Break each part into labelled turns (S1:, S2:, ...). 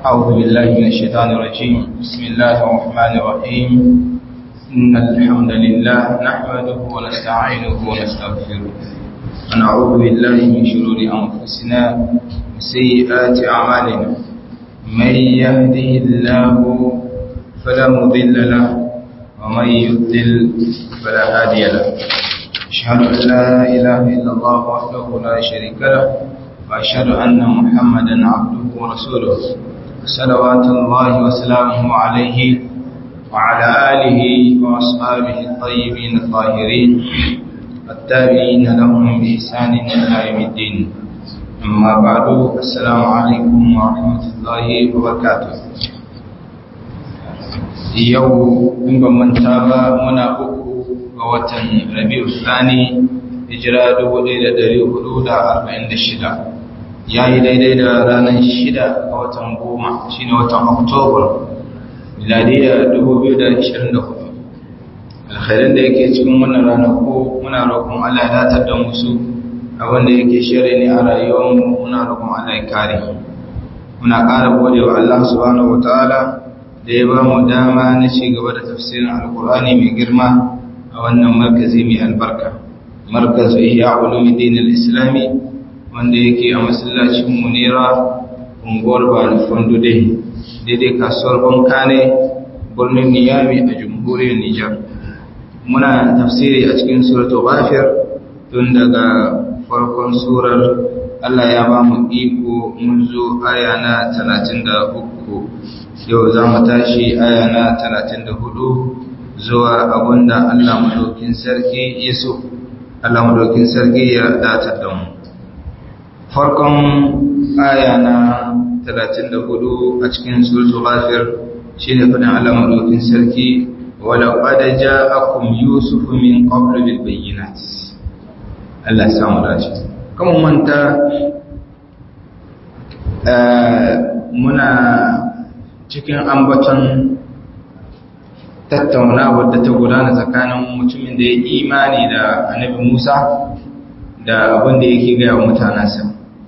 S1: أعوذ بالله من الشيطان الرجيم بسم الله الرحمن الرحيم إن الحمد لله نحمده ونستعينه ونستغفره ونعوذ بالله من شرور أنفسنا وسيئات أعمالنا من يهده الله فلا مضل له ومن يضلل فلا هادي له أشهد أن لا إله إلا الله وحده لا شريك له وأشهد أن محمدا عبده ورسوله صلوات الله وسلامه عليه وعلى آله وأصحابه الطيبين الطاهرين التابعين لهم بإحسان إلى يوم الدين أما بعد السلام عليكم ورحمة الله وبركاته yau in ban manta ba muna uku ga watan rabi'u thani hijira 1446 yayi daidai da ranar 6 ga watan goma shine watan oktoba miladiya 2024 alkhairin da yake cikin wannan ranaku muna roƙon Allah ya datar da musu abin da yake shirye ne a rayuwarmu muna roƙon Allah ya kare muna ƙara gode wa Allah subhanahu wataala da ya ba mu dama na ci gaba da tafsirin alkur'ani mai girma a wannan markazi mai albarka markazu ihya ulumuddin al-islami wanda yake a masallacin munira unguwar bani fondo dai daidai kasuwar bankane birnin niyami a jamhuriyar nijar muna tafsiri a cikin suratul ghafir tun daga farkon surar Allah ya ba mu iko mun zo aya na 33 yau za mu tashi aya na talatin da hudu zuwa abinda Allah madaukin sarki ya so Allah madaukin sarki ya datar da mu farkon aya na talatin da hudu a cikin suratul ghafir shine fadin Allah madaukin sarki wala qad ja'akum yusuf min qabl bil bayyinat Allah ya samu dace kuma manta muna cikin ambaton tattaunawa da ta gudana tsakanin mutumin da ya imani da annabi Musa da abin da yake gaya wa mutanensa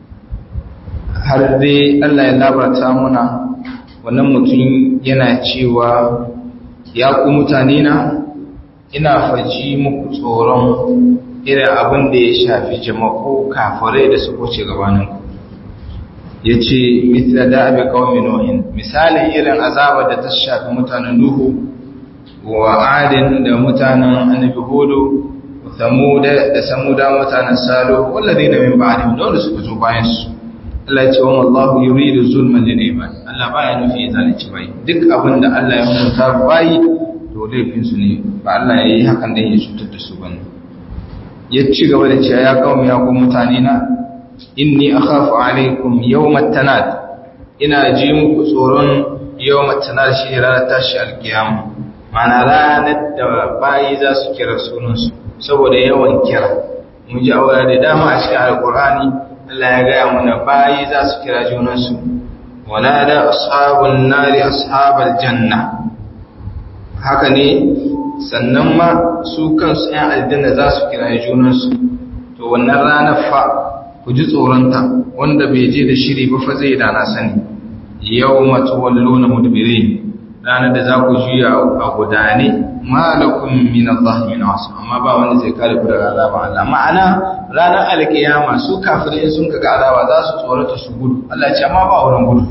S1: har dai Allah ya labarta muna wannan mutum yana cewa ya ku mutane na ina faji muku tsoron irin abin da ya shafi jama'u kafirai da su wuce gabaninku ya ce mithla da abi kawai nuhin misalin irin azaba da ta shafi mutanen nuhu wa adin da mutanen annabi hudu samuda da samuda mutanen salo wallazi da min ba'dihim dole su zo bayan su Allah ya ce wa Allahu yuridu zulman lil ibad Allah baya nufi zalunci bai duk abin da Allah ya hukunta bai to laifin su ne ba Allah ya yi hakan dan ya cutar da su bane ya ci gaba da cewa ya kawo ya ku mutane na inni akhafu alaikum yawmat tanad ina ji muku tsoron yawmat tanad shi ranar tashi alkiyama mana ranar da bayi za su kira sunansu saboda yawan kira mun ji aure da dama a cikin alkur'ani Allah ya gaya mana bayi za su kira junansu wala da ashabun nari ashabal janna haka ne sannan ma su kansu 'yan aljanna za su kira junansu to wannan ranar fa ku ji tsoronta wanda bai je da shiri ba fa zai dana sani yau matu wallo na mudbiri ranar da za ku juya a gudane malakun min Allah min wasu amma ba wanda zai kare ku daga azaba Allah ma'ana ranar alkiyama su kafirai sun kaga azaba za su tsorata su gudu Allah ce amma ba wurin gudu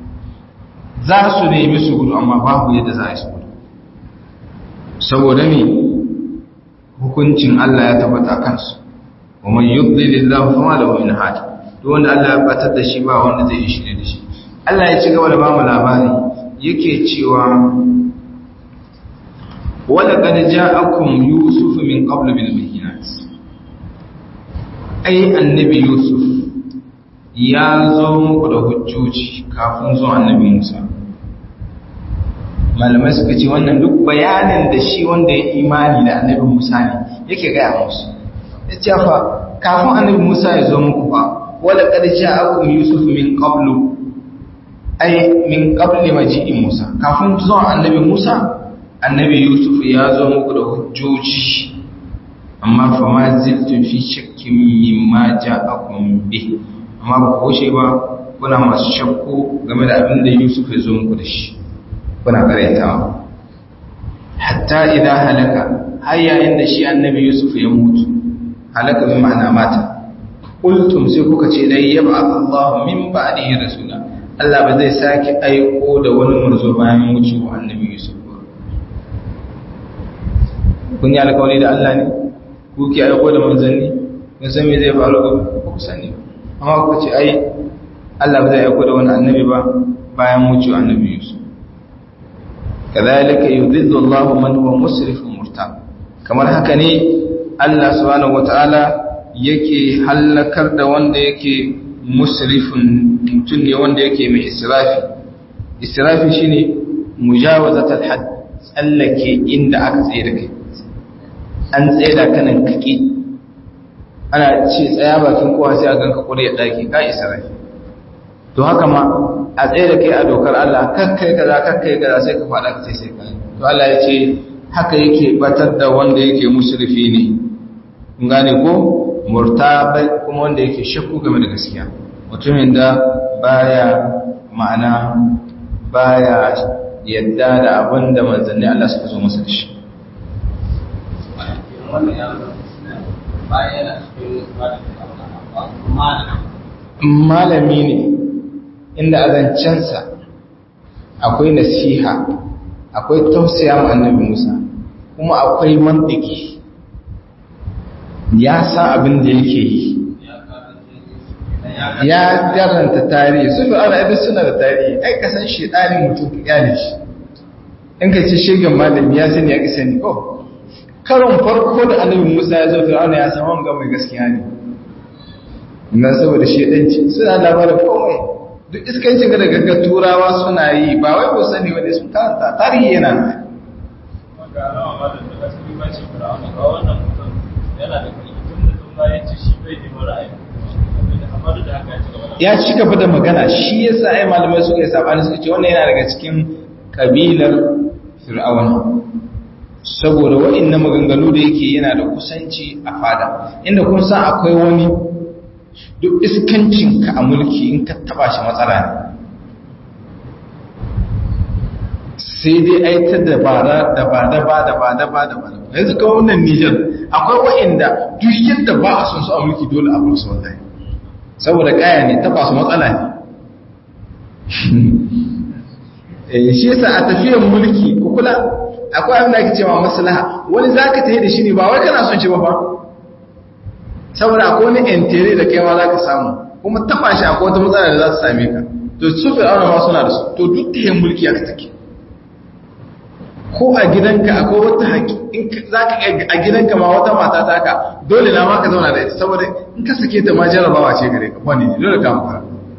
S1: za su nemi su gudu amma babu yadda za a yi su gudu saboda me hukuncin Allah ya tabbata kansu ومن يضلل الله فما له من هاد duk wanda Allah ya batar da shi ba wanda zai yi shirye da shi Allah ya ci gaba da bamu labari yake cewa wala qad ja'akum yusuf min qabl bil bayyinat ai annabi yusuf ya zo muku da hujjoji kafin zuwa annabi Musa malamai suka ce wannan duk bayanin da shi wanda ya imani da annabi Musa ne yake gaya musu ya ce fa kafin annabi Musa ya zo muku fa wala qad ja'akum yusuf min qablu ay min qabli maji'i Musa kafin zuwa annabi Musa annabi Yusuf ya zo muku da hujjoji amma fa ma ziltum fi shakkin mimma ja'akum bi amma ba ku ba kuna masu shakku game da abin da Yusuf ya zo muku da shi kuna karyatawa hatta idan halaka har yayin da shi annabi Yusuf ya mutu halaka bi ma'ana mata qultum sai kuka ce dai yab'ath Allah min ba'dihi rasula Allah ba zai sake aiko da wani murzo bayan wucewa annabi Yusuf ba kun yi alƙawari da Allah ne ku ki aiko da manzanni kun san me zai faru ba ku sani amma kuka ce ai Allah ba zai aiko da wani annabi ba bayan wucewa annabi Yusuf kadhalika yudhillu Allah man huwa musrifun murtab kamar haka ne Allah subhanahu wataala yake hallakar da wanda yake musrifin mutum ne wanda yake mai israfi israfi shine mujawazatul hadd tsallake inda aka tsaye da kai an tsaye da kanan kake ana ce tsaya bakin kowa sai a ganka kure daki ka israfi to haka ma a tsaye da kai a dokar Allah kakkai kaza kakkai kaza sai ka fada ka sai sai kai to Allah ya ce haka yake batar da wanda yake musrifi ne kun gane ko murtabai kuma wanda yake shakku game da gaskiya mutumin da baya ma'ana baya yadda da abin da manzanni Allah suka zo masa da shi malami ne inda azancensa akwai nasiha akwai tausaya ma annabi Musa kuma akwai mantiki ya sa abin da yake yi ya karanta tarihi su fi ana ibi suna da tarihi ai ka san shedanin mutum ka kyale shi in ka ce shegen malami ya sani ya ki sani ko karon farko da annabi musa ya zo fir'auna ya san wanga mai gaskiya ne na saboda shedanci suna labarin komai duk iskancin ga da gaggar turawa suna yi ba wai ko sani wani sun karanta tarihi yana nan ya ci gaba da magana shi yasa ai malamai suka yi sabani suka ce wannan yana daga cikin kabilar fir'auna saboda wa'annan maganganu da yake yana da kusanci a fada inda kun san akwai wani duk iskancin ka a mulki in ka taba shi matsala ne sai dai ai ta dabara da ba da ba da ba da ba da ba yanzu kawai wannan Nijar akwai wa'anda duk yadda ba a son su a mulki dole a bar su wallahi saboda kaya ne taba su matsala ne shi yasa a tafiyar mulki ku kula akwai abin da ake cewa maslaha wani zaka tafi da shi ne ba wai kana son shi ba fa saboda akwai wani entere da kai ma zaka samu kuma taba shi akwai wata matsala da za ta same ka to su fir'auna ma suna da su to duk tafiyar mulki aka take ko a gidanka akwai wata haƙi in za ka a gidanka ma wata mata ta ka dole na ma ka zauna da ita saboda in ka sake ta ma jarabawa ce gare ka wani ne dole ka amfara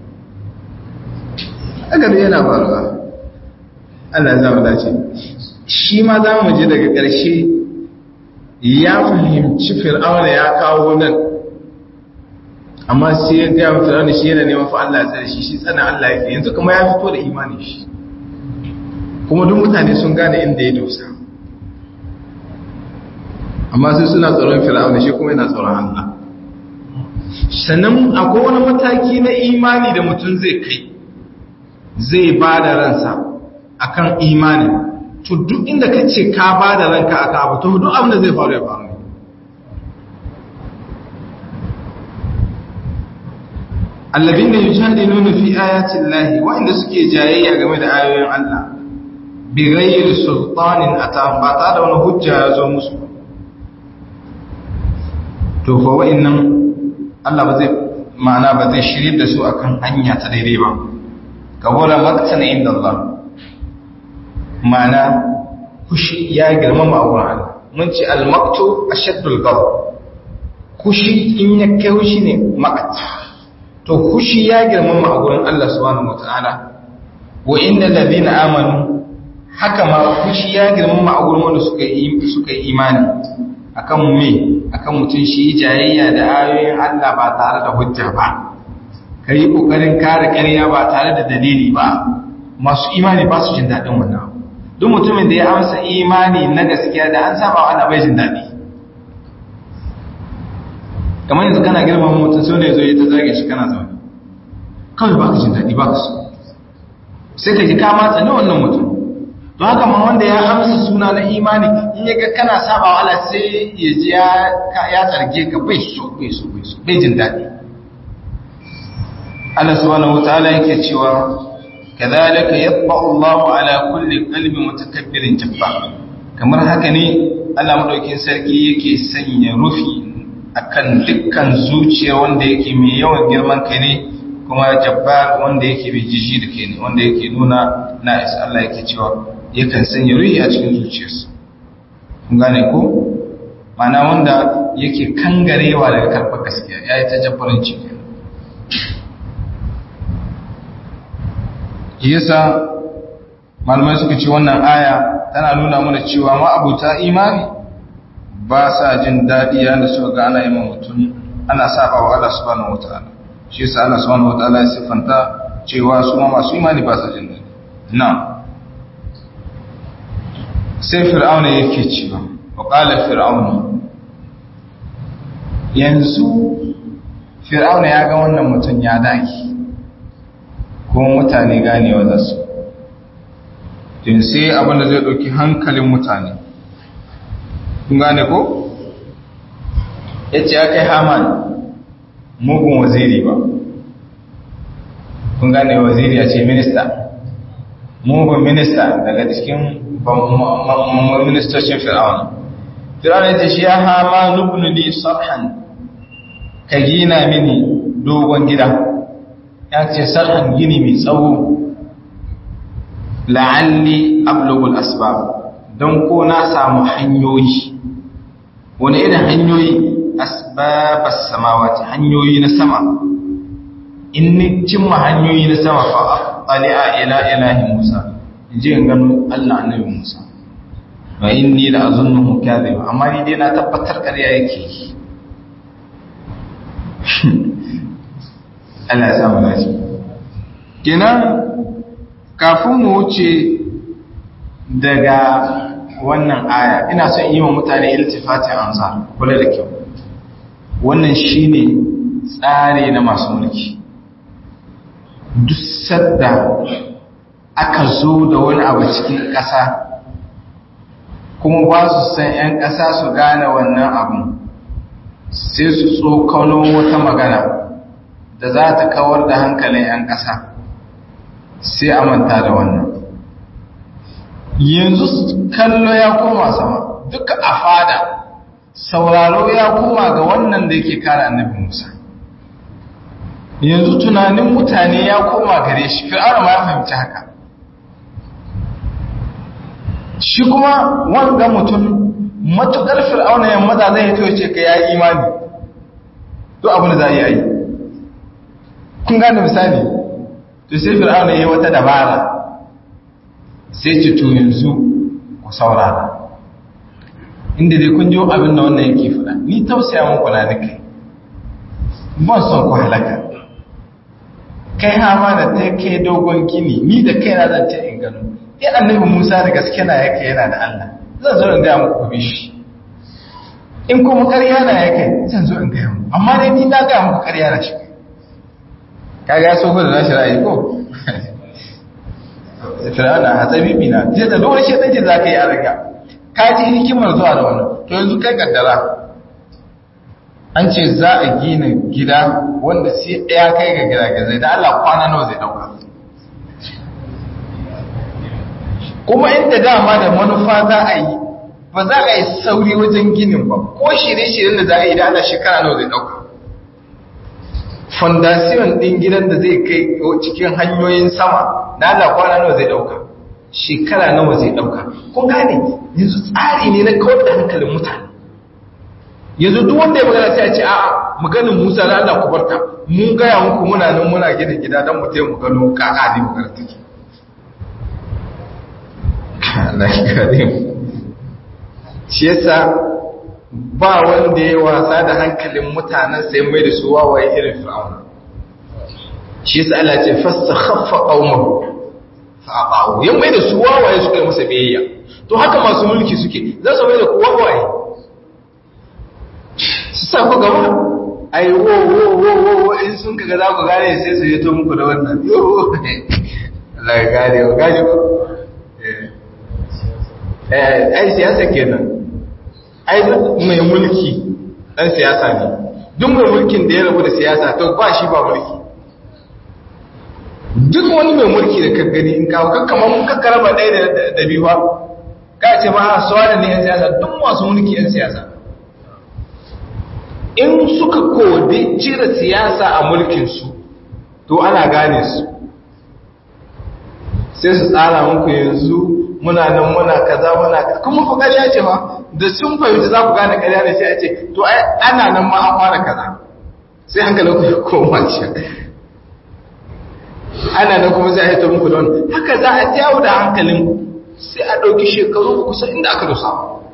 S1: aka ne yana faruwa Allah ya zama dace shi ma za mu je daga ƙarshe ya fahimci fir'auna ya kawo nan amma sai ya gaya fir'auna shi yana neman fa Allah ya tsare shi shi tsana Allah yake yanzu kuma ya fito da imani shi kuma duk mutane sun gane inda ya dosa amma sai suna tsoron fir'auna shi kuma yana tsoron Allah sannan akwai wani mataki na imani da mutum zai kai zai ba da ransa akan imani to duk inda ka ce ka ba da ranka aka abu to duk abin da zai faru ya faru allabin da yujadiluna fi ayati llahi wa'inda suke jayayya game da ayoyin Allah bigayir sultanin ata ba ta da wani hujja ya zo musu to fa wa'annan Allah ba zai ma'ana ba zai shirye da su akan hanya ta daidai ba kabura maktan inda Allah ma'ana kushi ya girmama a wurin Allah mun ce al-maktu ashaddul ghadab kushi in ya kai kushi ne maqat to kushi ya girmama a wurin Allah subhanahu wataala wa innal ladina amanu haka ma fushi ya girmama a gurin wanda suka yi suka yi imani akan me akan mutun shi jayayya da ayoyin Allah ba tare da hujja ba kai kokarin kare ƙarya ba tare da dalili ba masu imani ba su jin dadin wannan duk mutumin da ya amsa imani na gaskiya da an saba wa Allah bai jin dadi kamar yanzu kana girmama mutum sai ne zo ya ta zage shi kana zaune kawai baka jin daɗi baka so sai ka ji ka matsa ne wannan mutum don haka ma wanda ya amsa suna na imani in ya ga kana saba wa Allah sai ya ji ya tsarge ka bai so bai so bai so bai jin daɗi Allah subhanahu wataala yake cewa kadhalika yatba'u Allahu ala kulli qalbi mutakabbirin jabbar kamar haka ne Allah madaukin sarki yake sanya rufi akan dukkan zuciya wanda yake mai yawan girman kai ne kuma jabbar wanda yake bai jiji da kai ne wanda yake nuna na isa Allah yake cewa yakan sanya ruhi a cikin zuciyarsa kun gane ko mana wanda yake kangarewa daga karɓar gaskiya ya yi ta jabbarin ciki yasa malamai suka ce wannan aya tana nuna mana cewa ma'abuta imani ba sa jin daɗi yana suka ga ana yi mutum ana saba wa Allah subhanahu wataala shi yasa Allah subhanahu wataala ya siffanta cewa su ma masu imani ba sa jin daɗi na sai fir'auna yake cewa wa qala fir'auna yanzu fir'auna ya ga wannan mutum ya daki kuma mutane ganewa za su din sai abinda zai ɗauki hankalin mutane kun gane ko? ya ce ya kai haman mugun waziri ba kun gane waziri ya ce minista mugun minista daga cikin ministocin fir'auna fir'auna ya ce shi ya hama nubnu li sarhan ka gina mini dogon gida ya ce sarhan gini mai tsawo la'alli ablugul asbab don ko na samu hanyoyi wani irin hanyoyi asbabas samawati hanyoyi na sama in ni cimma hanyoyi na sama fa aqali'a ila ilahi Musa in je in gano Allah annabi Musa wa inni la azunnuhu kadhiba amma ni dai na tabbatar ƙarya yake Allah ya samu lafiya kenan kafin mu wuce daga wannan aya ina son yi wa mutane iltifatin amsa kula da kyau wannan shine tsari na masu mulki duk sadda aka zo da wani abu cikin ƙasa kuma ba su san 'yan ƙasa su gane wannan abun sai su tsokano wata magana da za ta kawar da hankalin 'yan ƙasa sai a manta da wannan yanzu kallo ya koma sama duka a fada sauraro ya koma ga wannan da yake kare annabi Musa yanzu tunanin mutane ya koma gare shi fir'auna ma ya fahimci haka shi kuma wanga mutum matukar fir'auna ya maza zai to ce ka yayi imani to abin da za yi yi kun gane misali to sai fir'auna yayi wata dabara sai ce to yanzu ku saurara inda dai kun ji abin da wannan yake faɗa ni tausaya muku na da kai ban son ku halaka kai hama da ta kai dogon gini ni da kai na zan ta in gano dai annabi Musa da gaske na yake yana da Allah zan zo in ga muku ku bishi in kuma ƙarya na yake zan zo in ga muku amma dai ni na ga muku ƙarya na shi kaga ya so da nashi ra'ayi ko fir'auna hatsabibi na je da dole shi take za ka yi a riga ka ji hikimar zuwa da wannan to yanzu kai kaddara an ce za a gina gida wanda sai ɗaya kai ga gidagizai da Allah kwana nawa zai dauka kuma inda dama da manufa za a yi ba za a yi sauri wajen ginin ba ko shirye-shiryen da za a yi da Allah shekara nawa zai dauka fondasiyon ɗin gidan da zai kai cikin hanyoyin sama na Allah kwana nawa zai dauka shekara nawa zai dauka kun gane yanzu tsari ne na kawar da hankalin mutane yanzu duk wanda ya magana sai a ce a'a maganin Musa da Allah ku barka mun gaya muku muna nan muna gina gida don mu taimu gano kaka ne magana take Allah ya kare mu shi yasa ba wanda ya wasa da hankalin mutanen sai mai da su wawaye irin fir'auna shi yasa Allah ce fastakhaffa qaumahu fa aqaw yan mai da su wawaye suka yi masa biyayya to haka masu mulki suke za su mai da ku wawaye su sa ku gaba ai wo wo wo wo wo in sun kaga za ku gane sai su yi to muku da wannan yo Allah ya gane wa gane ko eh ai siyasa kenan ai mai mulki dan siyasa ne duk mai mulkin da ya rabu da siyasa to ba shi ba mulki duk wani mai mulki da kan gani in kawo kakkama mun kakkara ba ɗaya da biyu ba ka ce ba a suwa da ne 'yan siyasa duk masu mulki 'yan siyasa in suka kodi cire siyasa a mulkinsu to ana gane su sai su tsara muku yanzu muna nan muna kaza muna kuma ku ƙarya ce fa da sun fahimci za ku gane ƙarya ne sai a ce to ana nan ma an fara kaza sai hankalin ku ya koma ce ana nan kuma sai a hito muku don haka za a jawo da hankalin sai a ɗauki shekaru kusa inda aka dosa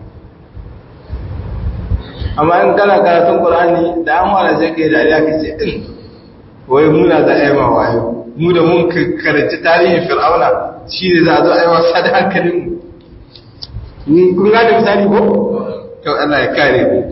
S1: amma in kana karatun ƙulani da an wala sai ka yi dariya ka ce in wai muna za a yi ma wayo mu da mun karanci tarihin fir'auna shi ne za a zo a yi wasa da hankalin mu kun gane misali ko? kyau Allah ya kare mu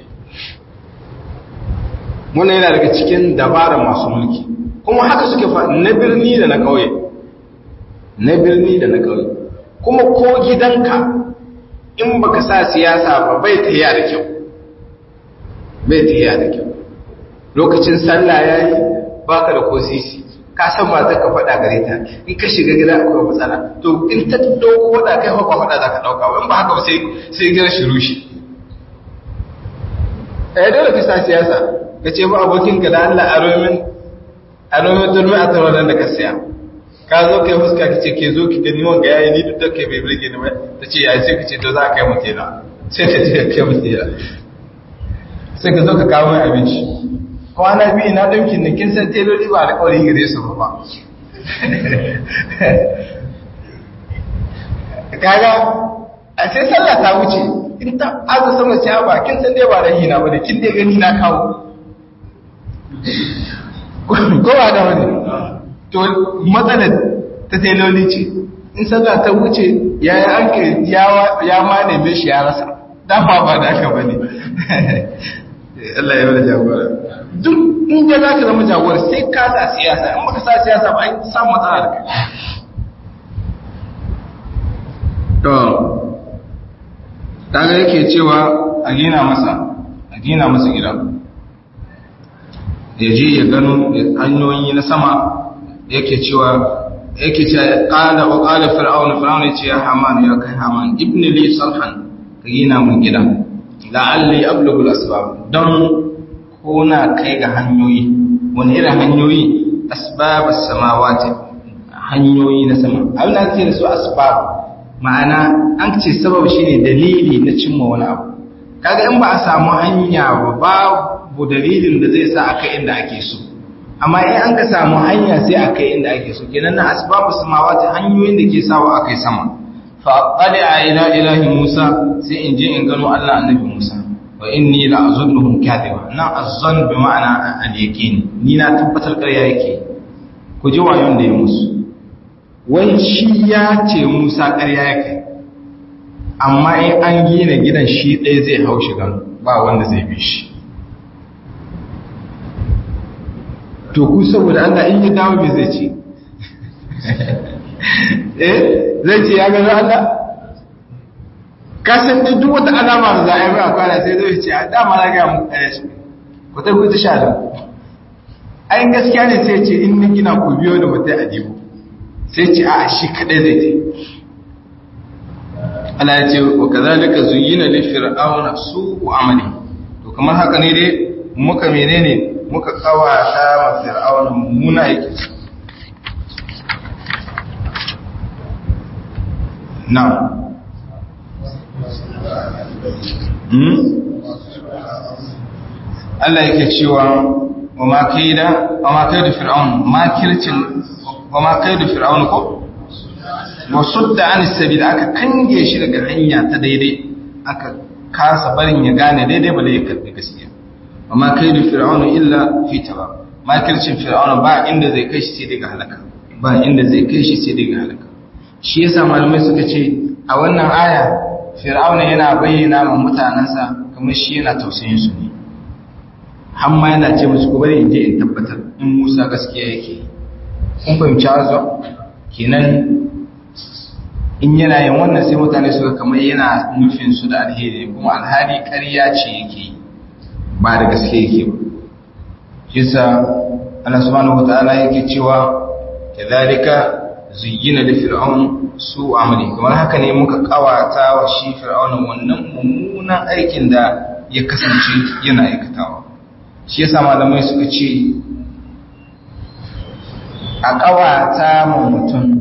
S1: muna yana daga cikin dabarar masu mulki kuma haka suke fa na birni da na ƙauye na birni da na ƙauye kuma ko gidanka in baka sa siyasa ba bai tafiya da kyau bai tafiya da kyau lokacin sallah yayi baka da ko sisi ka san mata ka faɗa gare ta in ka shiga gida akwai matsala to in ta dauko faɗa kai ba faɗa za ka ɗauka ba in ba haka ba sai sai gina shi rushe eh dole ka sa siyasa ka ce ba abokinka da Allah a romin a nomin turmi a taronar da ka siya ka zo kai fuska ka ce ke zo ki gani wanga yayi ni duk da kai bai birge ni ba ta ce yayi sai ka ce to za ka kai mu tela sai ta ce kai mu tela sai ka zo ka kawo mai abinci kwana biyu na ɗaukin da kin san teloli ba da kawai gare su ba kaga a sai sallah ta wuce in ta azu sama ciya ba kin san dai ba da hina ba da kin dai gani na kawo ko ba da wani to matsalar ta teloli ce in sallah ta wuce ya yi an ya ma neme shi ya rasa dama ba da aka bane Allah ya wada jagora duk in ga za ka zama jagora sai ka sa siyasa in baka sa siyasa ba an samu matsala da kai to daga yake cewa a gina masa a gina masa gida ya je ya gano hanyoyi na sama yake cewa yake ce qala wa qala fir'aun fir'aun yace ya haman ya kai haman ibn li salhan ka gina mun gida la'alli ablughu al-asbab don ko na kai ga hanyoyi wani irin hanyoyi asbab as-samawati hanyoyi na sama abin da ake da su asbab ma'ana an ce sabab shine dalili na cimma wani abu kaga in ba a samu hanya ba babu dalilin da zai sa aka inda ake so amma in an ka samu hanya sai aka inda ake so kenan na asbabu samawati hanyoyin da ke sawa akai sama fa qad ila ilahi musa sai in je in gano Allah annabi musa wa inni la azunnuhum kadiba na azzan bi ma'ana al-yaqin ni na tabbatar ƙarya yake ku ji wayon da ya musu wai shi ya ce musa ƙarya yake amma in an gina gidan shi ɗaya zai hau shigan ba wanda zai bi shi to ku saboda Allah in ya dawo me zai ce eh zai ce ya gano Allah kasan da duk wata alama da za a yi mai kwana sai zai ce a dama na gaya muku ɗaya shi ku ta ku ta sha da ayin gaskiya ne sai ce in ni gina ku biyo da mutai a dibu sai ce a shi kaɗai zai ce Allah ya ce wa kazalika zuyyina li fir'auna su'u amali to kamar haka ne dai muka menene muka kawata ma fir'auna muna yake na hmm Allah yake cewa wa ma kaida wa ma kaida fir'aun ma kircin wa ma kaida fir'aun ko wa sudda an sabil aka kange shi daga hanya ta daidai aka kasa barin ya gane daidai ba da ya karbi gaskiya amma kai da fir'auna illa fi taba makircin fir'auna ba inda zai kai shi sai daga halaka ba inda zai kai shi sai daga halaka shi yasa malamai suka ce a wannan aya fir'auna yana bayyana ma mutanansa kamar shi yana tausayin su ne har ma yana ce musu ku bari in je in tabbatar in Musa gaskiya yake kun fahimci hazo kenan in yana yin wannan sai mutane suka kamar yana nufin su da alheri kuma alhali ƙarya ce yake ba da gaske yake ba yasa Allah subhanahu wataala yake cewa kadhalika zuyyina li fir'aun su amali kamar haka ne muka kawata wa shi fir'aun wannan mummunan aikin da ya kasance yana aikatawa shi yasa malamai suka ce a kawata ma mutum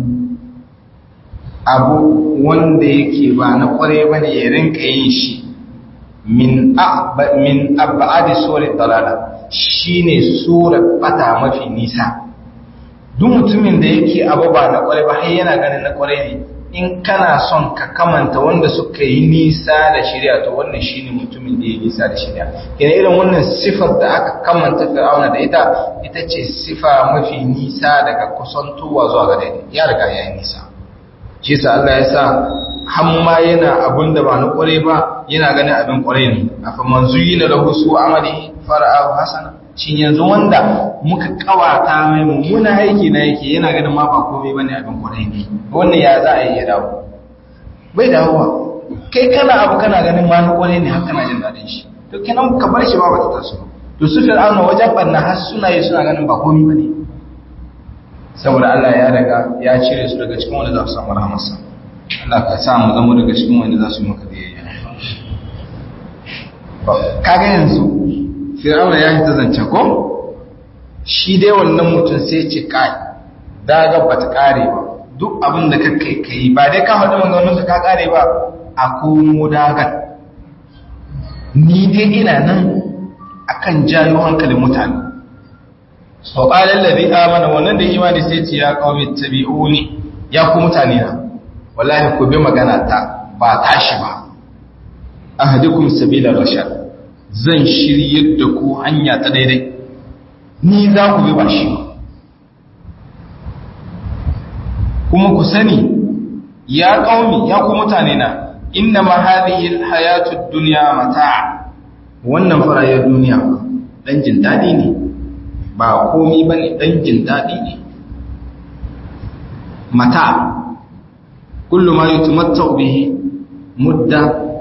S1: abu wanda yake ba na kware bane ya rinka yin shi min min abadi sura dalala shine sura bata mafi nisa duk mutumin da yake abu ba na kware ba har yana ganin na kware ne in kana son ka kamanta wanda suka yi nisa da shari'a to wannan shine mutumin da ya nisa da shari'a kina irin wannan sifar da aka kamanta fir'auna da ita ita ce sifa mafi nisa daga kusantowa zuwa ga daidai ya riga ya yi nisa shi sa Allah ya sa hamma yana abun da ba na kware ba yana ganin abin kware ne afa manzu yi na lahu su amali fara'ahu hasana shin yanzu wanda muka kawata mai mummuna aiki na yake yana ganin ma ba komai bane abin kware ne wannan ya za a yi ya dawo bai dawowa kai kana abu kana ganin ma na kware ne har kana jin daɗin shi to kenan ka bar shi ba ba ta taso to su fir'auna wajen barna har suna yi suna ganin ba komai bane saboda Allah ya riga ya cire su daga cikin wanda za su samu rahamarsa Allah ka sa mu zama daga cikin wanda za su yi maka biyayya kaga yanzu fir'auna ya ta zance ko shi dai wannan mutum sai ce kai daga ba ta kare ba duk abin da kake kai ba dai ka faɗi maganganun ka kare ba a komo dagar ni dai ina nan akan jayo hankalin mutane wa qala allazi amana wannan da imani sai ce ya qaumi tabi'uni ya ku mutane na wallahi ku bi magana ta ba tashi ba ahadikum sabila rashad zan shiryar da ku hanya ta daidai ni za ku bi ba shi ba kuma ku sani ya qaumi ya ku mutane na inna ma hadhihi alhayatud dunya mata' wannan farayar duniya dan jin dadi ne ba komi ba ne ɗan jin daɗi ne mata kullum ma yi tumatta bihi mudda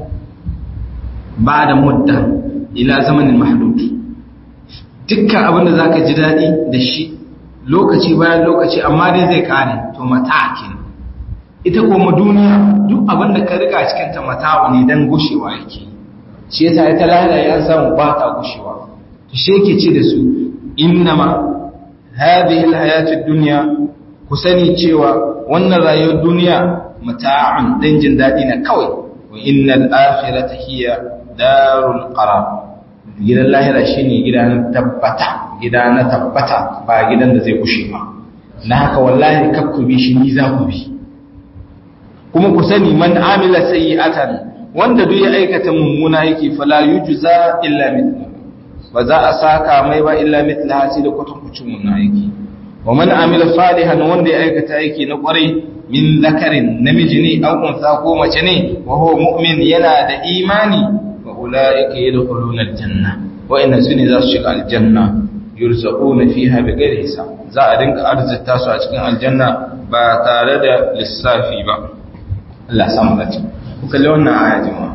S1: ba da mudda ila zamanin mahdud dukkan abin da za ka ji daɗi da shi lokaci bayan lokaci amma dai zai ƙare to mata ke ita kuma duniya duk abin da ka riga cikinta mata ne don gushewa yake shi yasa ita lahira ya samu ba ta gushewa to shi yake ce da su innama hadhihi alhayatid dunya kusani cewa wannan rayuwar duniya mata'un dan jin dadi na kawai wa innal akhirata hiya darul qarar gidan lahira shine gidan tabbata gida na tabbata ba gidan da zai kushe ba na haka wallahi kakku bi shi ni za ku bi kuma ku sani man amila sayyi'atan wanda duk ya aikata mummuna yake fala yujza illa mithluhu ba za a saka mai ba illa mitla hasi da kwatankwacin wannan aiki wa man amila salihan wanda ya aikata aiki na kwarai min zakarin namiji ne aw unsa ko mace ne wa huwa mu'min yana da imani wa ulaika yadkhuluna aljanna wa inna sunni za su shiga aljanna yurzaquna fiha bighairi hisab za a dinka arzita su a cikin aljanna ba tare da lissafi ba Allah samu dace ku kalli wannan aya jama'a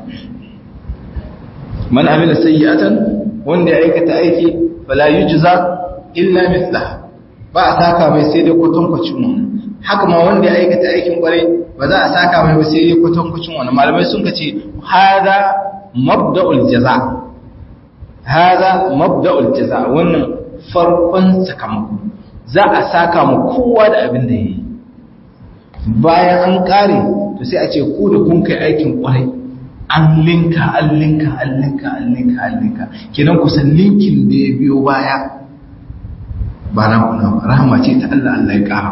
S1: man amila sayyi'atan wanda ya aikata aiki fala yujza illa mithlaha ba a saka mai sai dai kwatankwacin wannan haka ma wanda ya aikata aikin kwarai ba za a saka mai ba sai dai kwatankwacin wannan malamai sun ka ce hada mabda'ul jaza hada mabda'ul jaza wannan farkon sakamako za a saka mu kowa da abin da yayi bayan an kare to sai a ce ku da kun kai aikin kwarai an linka an linka an linka an linka an linka kenan kusan linkin da ya biyo baya ba na kuna rahama ce ta Allah Allah ya kara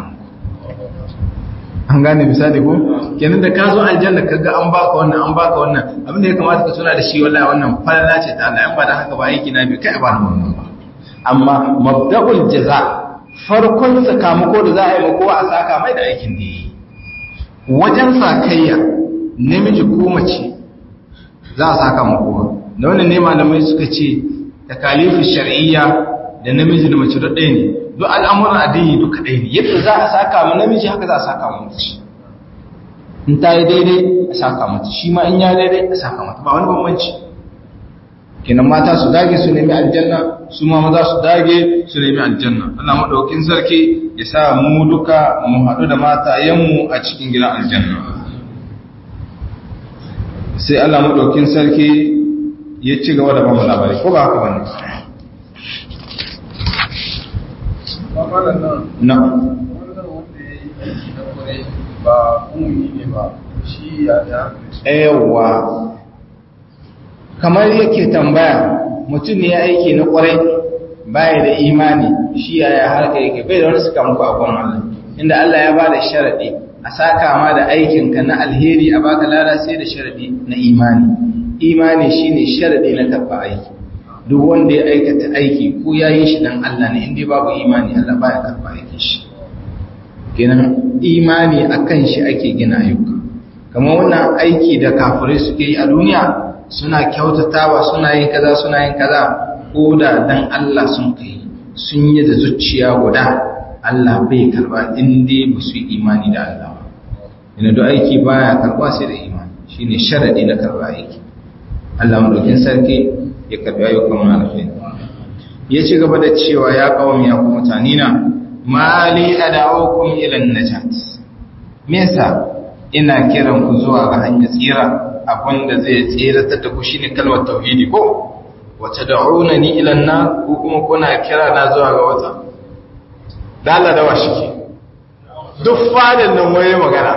S1: an gane misali ko kenan da ka zo aljanna kaga an baka wannan an baka wannan abin da ya kamata ka tuna da shi wallahi wannan falala ce ta Allah in ba da haka ba aiki na bi kai ba na wannan ba amma mabda'ul jaza farkon sakamako da za a yi ma kowa a saka mai da aikin da yi wajen sakayya namiji ko mace za a saka ma kowa da wannan ne malamai suka ce takalifu shar'iyya da namiji da mace ɗaya ne duk al'amuran addini duka ɗaya ne yadda za a saka ma namiji haka za a saka ma mace in ta yi daidai a saka mata shi ma in ya daidai a saka mata ba wani bambanci kenan mata su dage su nemi aljanna su ma maza su dage su nemi aljanna Allah madaukin sarki ya sa mu duka mu haɗu da matayenmu a cikin gidan aljanna sai Allah madaukin sarki ya ci gaba da bamu labari ko ba haka bane na
S2: ba umuni ne ba shi ya da
S1: yawa kamar yake tambaya mutum ne ya aiki na kwarai baya da imani shi yaya harka yake bai da wani suka muku a kwan Allah inda Allah ya bada sharadi a saka ma da aikinka na alheri a baka lada sai da sharadi na imani imani shine sharadi na karba aiki duk wanda ya aikata aiki ko ya yi shi dan Allah ne inda babu imani Allah baya karba aikin shi kenan imani akan shi ake gina ayyuka kamar wannan aiki da kafirai suke yi a duniya suna kyautatawa suna yin kaza suna yin kaza ko da dan Allah sun kai sun yi da zuciya guda Allah bai karba in dai ba su yi imani da Allah ba ina da aiki baya karba sai da imani shine sharadi na karba aiki Allah madaukin sarki ya karbi ayyukan mu alkhairi ya ci gaba da cewa ya kawami ya ku mutane na mali ad'ukum ila an-najat me yasa ina kiran ku zuwa ga hanyar tsira abinda zai tsiratar da ku shine kalmar tauhidi ko wata da'unani ila an-nar ko kuma kuna kira na zuwa ga wata dala da washike duk fadin nan waye magana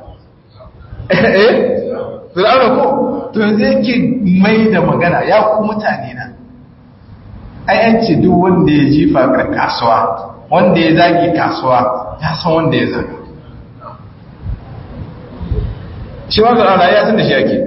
S1: eh fir'auna ko to yanzu yake mai da magana ya ku mutane na ai an ce duk wanda ya jifa kasuwa wanda ya zagi kasuwa ya san wanda ya zaga shi ma fir'auna ya san da shi ake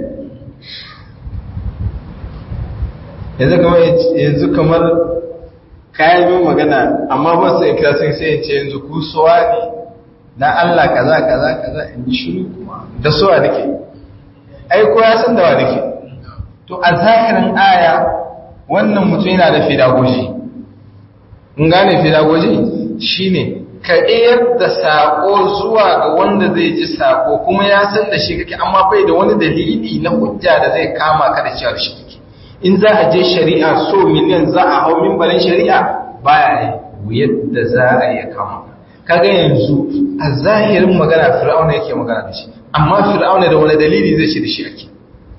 S1: yanzu kamar yanzu kamar kayan min magana amma ba su ikira sun sai ce yanzu ku suwa ne na Allah kaza kaza kaza in ji shiru kuma da suwa nake ai ko ya san da wa nake to a zahirin aya wannan mutum yana da fidagoji in gane fidagoji shine ka iyar da sako zuwa ga wanda zai ji sako kuma ya san da shi kake amma bai da wani dalili na hujja da zai kama ka da cewa shi kake in za a je shari'a so miliyan za a hau mimbarin shari'a baya yi yadda za a yi kama kaga yanzu a zahirin magana fir'auna yake magana da shi amma fir'auna da wani dalili zai shi da shi ake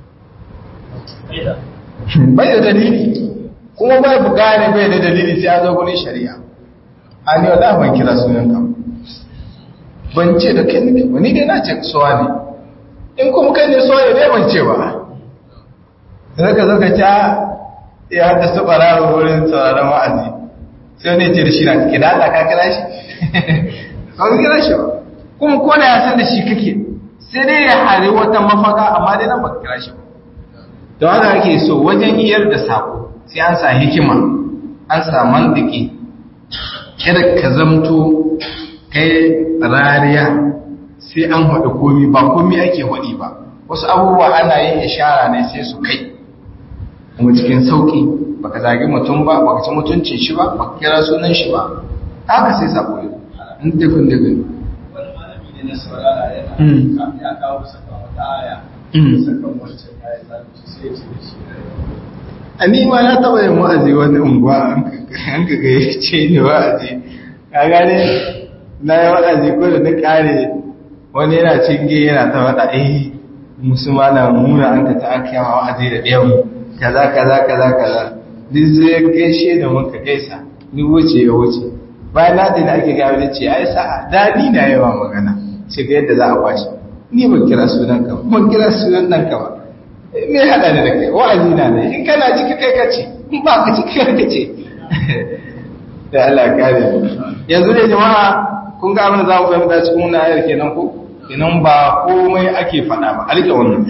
S1: bai da dalili kuma bai bugane bai da dalili sai an zo gurin shari'a a ni wala ban kira sunan ka ban ce da kai nake ba ni dai na ce suwa ne in kuma kai ne suwa ne dai ban ce ba sai ka zo ka ta ya da su bararo wurin sauraron wa'azi sai ne ce da shi na kake da Allah ka kira shi ba ka kira shi ba kuma ko da ya san da shi kake sai dai ya hari wata mafaka amma dai nan ba ka kira shi ba don haka ake so wajen iyar da sako sai an sa hikima an sa mantiki kada ka zamto kai rariya sai an haɗa komi ba komi ake haɗi ba wasu abubuwa ana yin ishara ne sai su kai kuma cikin sauƙi baka zagi mutum ba baka ci mutuncin shi ba baka kira sunan shi ba haka sai sako yi in dukkan dukkan
S2: wani malami ne na saurara yana ya kawo saka wata aya sakan wancan aya za mu ci sai ya ce da shi
S1: a ni ma na taɓa yin wa'azi wani unguwa an ka ga ya ce ni wa'azi ka gane na yi wa'azi ko da na ƙare wani yana cinge yana ta faɗa eh musulma na muna an ka ta aka yawa wa'azi da ɗayan kaza kaza kaza kaza duk zai gaishe da muka gaisa ni wuce ya wuce bayan na da ake gawa da ce ai sa'a daɗi na yawa magana ce ga yadda za a kwashe ni ban kira sunan ka ban kira sunan nan ka ba me hada da kai wa'azi na ne in kana ciki kai ka ce in ba ka ciki kai ka ce da Allah kare yanzu ne jama'a kun ga abin da za mu fahimta cikin wannan ayar kenan ko kenan ba komai ake faɗa ba alƙa wannan